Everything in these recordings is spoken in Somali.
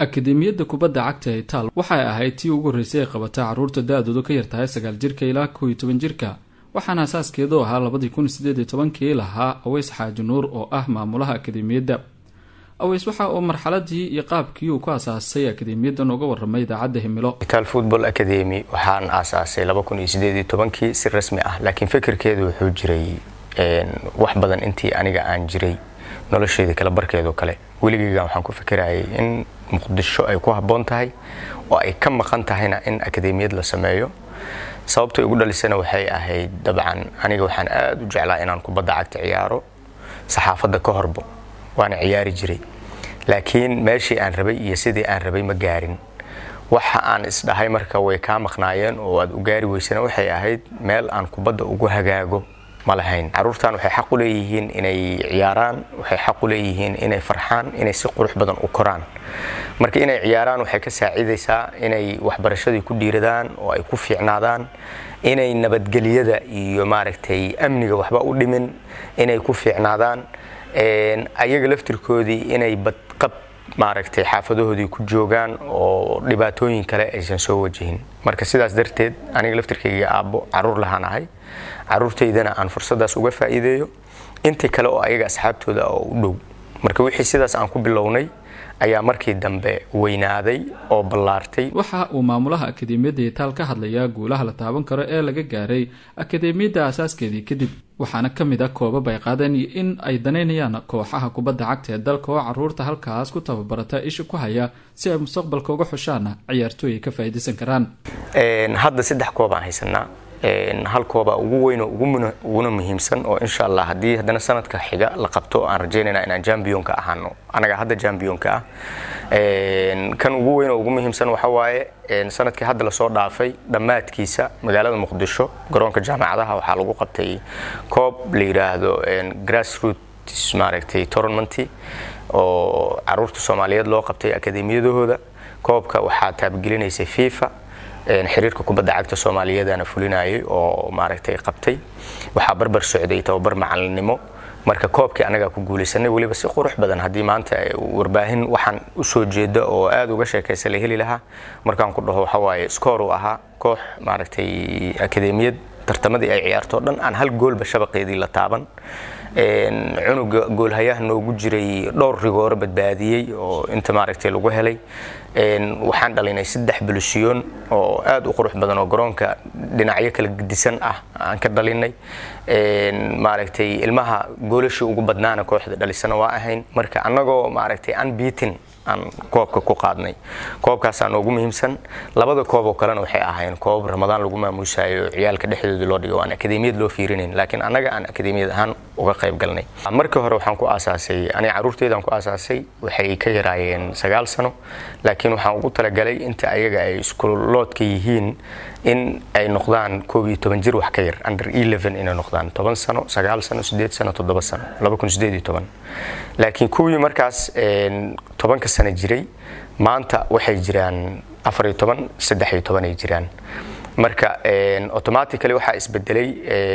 akademiyadda kubadda cagta ee itaal waxay ahayd tii ugu horreysay ee qabata carruurta da-doodu ka yartahay sagaal jirka ilaa kow iyo toban jirka waxaana asaaskeedu ahaa labadii kun sideed iyo tobankii lahaa aweys xaaji nuur oo ah maamulaha akademiyadda aweys waxa uu marxaladii iyo qaabkii uu ku asaasay akademiyaddan uga waramay idaacadda himilo itaal football academy waxaan aasaasay laba kun iyo sideed iyo tobankii si rasmi ah laakiin fikirkeedu wuxuu jiray wax badan intii aniga aan jiray nolosheeda kala barkeedoo kale weligeygan waxaan ku fikirayay in muqdisho ay ku habboon tahay oo ay ka maqan tahayna in akademiyad la sameeyo sababta igu dhalisana waxay ahayd dabcan aniga waxaan aada u jeclaa inaan kubadda cagta ciyaaro saxaafadda ka horbo waana ciyaari jiray laakiin meeshii aan rabay iyo sidii aan rabay ma gaarin waxa aan isdhahay marka way kaa maqnaayeen oo aad u gaari weysana waxay ahayd meel aan kubadda ugu hagaago ma lahayn caruurtan waxay xaq u leeyihiin inay ciyaaraan waxay xaq u leeyihiin inay farxaan inay si qurux badan u koraan marka inay ciyaaraan waxay ka saacidaysaa inay waxbarashadii ku dhiiradaan oo ay ku fiicnaadaan inay nabadgelyada iyo maaragtay amniga waxba u dhimin inay ku fiicnaadaan ayaga laftirkoodii inay badqab maaragtay xaafadahoodii ku joogaan oo dhibaatooyin kale aysan soo wajihin marka sidaas darteed aniga laftirkayga aabbo caruur lahaan ahay caruurtaydana aan fursadaas uga faa'iideeyo intii kale oo ayaga asxaabtooda oo u dhow marka wixii sidaas aan ku bilownay ayaa markii dambe weynaaday oo ballaartay waxa uu maamulaha akademiyadda itaal ka hadlayaa guulaha la taaban karo ee laga gaaray akademiyadda asaaskeedii kadib waxaana ka mid a koobab ay qaadeen iyo in ay danaynayaan kooxaha kubadda cagta ee dalka oo caruurta halkaas ku tababarata isha ku haya si ay mustaqbalka uga xushaana ciyaartooy ay ka faa'iidaysan karaan hadda saddex koob aan haysanaa hal kooba ugu weyn oo uguna muhiimsan oo insha allah haddii haddana sanadka xiga la qabto aan rajaynayna inaan jambionka ahaano anaga hadda jambionka ah kan ugu weyn oo ugu muhiimsan waxa waaye sanadkii hadda lasoo dhaafay dhammaadkiisa magaalada muqdisho garoonka jaamacadaha waxaa lagu qabtay koob la yidhaahdo grassroots maaragtay tournamenty oo caruurta soomaaliyeed loo qabtay akademiyadahooda koobka waxaa taabagelinaysay fifa xiriirka kubadda cagta soomaaliyeedana fulinayay oo maaragtay qabtay waxaa barbar socday tababar macalinimo marka koobkii anagaa ku guulaysanay weliba si qurux badan haddii maanta warbaahin waxaan usoo jeeda oo aada uga sheekaysa la heli lahaa markaan ku dhaho waxawaaye skoor uu ahaa koox maaragtay akademiyad tartamadii ay ciyaarto dhan aan hal goolba shabaqeedii la taaban cunuga goolhayaha noogu jiray dhowr rigooro badbaadiyey oo inta maaragtay lagu helay waxaan dhalinay saddex bulusyoon oo aada u qurux badan oo garoonka dhinacyo kala gedisan ah aan ka dhalinay maaragtay ilmaha goolashii ugu badnaana kooxda dhalisana waa ahayn marka annagoo maaragtay unbeaten aan koobka ku qaadnay koobkaasaa noogu muhiimsan labada koob oo kalena waxay ahayn koob ramadaan lagu maamuusayo ciyaalka dhexdooda loo dhigo aan akademiyad loo fiirinayn laakiin annaga aan akademiyad ahaan uga qayb galnay markii hore waxaan ku aasaasay aniga carruurteydaan ku aasaasay waxay ka yaraayeen sagaal sano laakiin waxaan ugu talagalay inta ayaga ay iskuloodka yihiin in ay noqdaan koob iyo toban jir wax ka yar under eleven inay noqdaan toban sano sagaal sano sideed sano toddoba sano laba kun sideed iyo toban laakiin kuwii markaas tobanka sano jiray maanta waxay jiraan afar iyo toban saddex iyo toban ay jiraan marka automatically waxaa isbedelay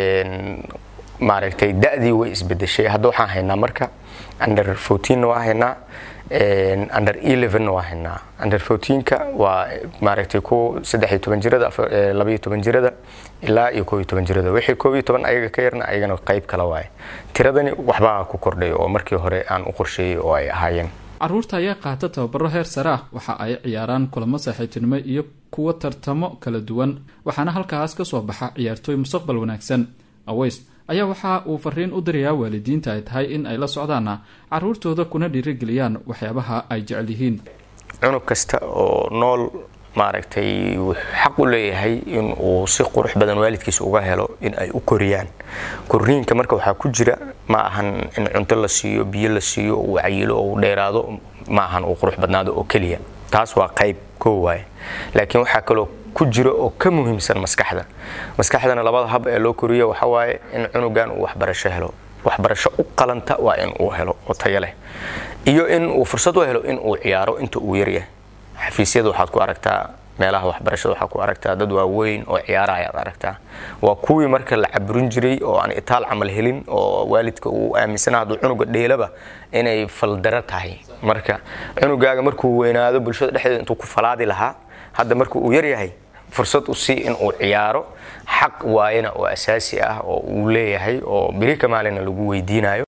maaragtay da-dii way isbedeshay hadda waxaan haynaa marka under fourteenna waa haynaa under elevenna waa haynaa under fourteenka waa maaragtay ku saddex iyo toban jirada laba iyo toban jirada ilaa iyo koob iyo toban jirada wixii koob iyo toban ayaga ka yarna ayagana qayb kala waaye tiradani waxbaa ku kordhay oo markii hore aan u qorsheeyey oo ay ahaayeen caruurta ayaa qaata tababaro heer sare ah waxa ay ciyaaraan kulamo saaxiibtinimo iyo kuwa tartamo kala duwan waxaana halkaas ka soo baxa ciyaartooy mustaqbal wanaagsan aweys ayaa waxa uu fariin u dirayaa waalidiinta ay tahay in ay la socdaana caruurtooda kuna dhiirigeliyaan waxyaabaha ay jecel yihiin cunug kasta oo nool maaragtay wuxuu xaq u leeyahay in uu si qurux badan waalidkiisa uga helo in ay u koriyaan korniinka marka waxaa ku jira ma ahan in cunto la siiyo biyo la siiyo uu cayilo oo uu dheeraado ma ahan uu qurux badnaado oo keliya taas waa qayb koo waaye laakiin waxaa kaloo ku jiro oo ka muhiimsan maskaxda maskaxdana labada hab ee loo koriyo waxa waaye in cunugan uu waxbarasho helo waxbarasho u qalanta waa in uu helo oo tayo leh iyo in uu fursad u helo in uu ciyaaro inta uu yaryahay xafiisyada waxaad ku aragtaa meelaha waxbarashada waxaa ku aragtaa dad waaweyn oo ciyaara ayaad aragtaa waa kuwii marka la caburin jiray oo aan itaal camal helin oo waalidka uu aaminsana hadduu cunuga dheelaba inay faldaro tahay marka cunugaaga markuu weynaado bulshada dhexdeeda intuu ku falaadi lahaa hadda marka uu yaryahay fursad u sii in uu ciyaaro xaq waayana oo asaasi ah oo uu leeyahay oo beri ka maalina lagu weydiinayo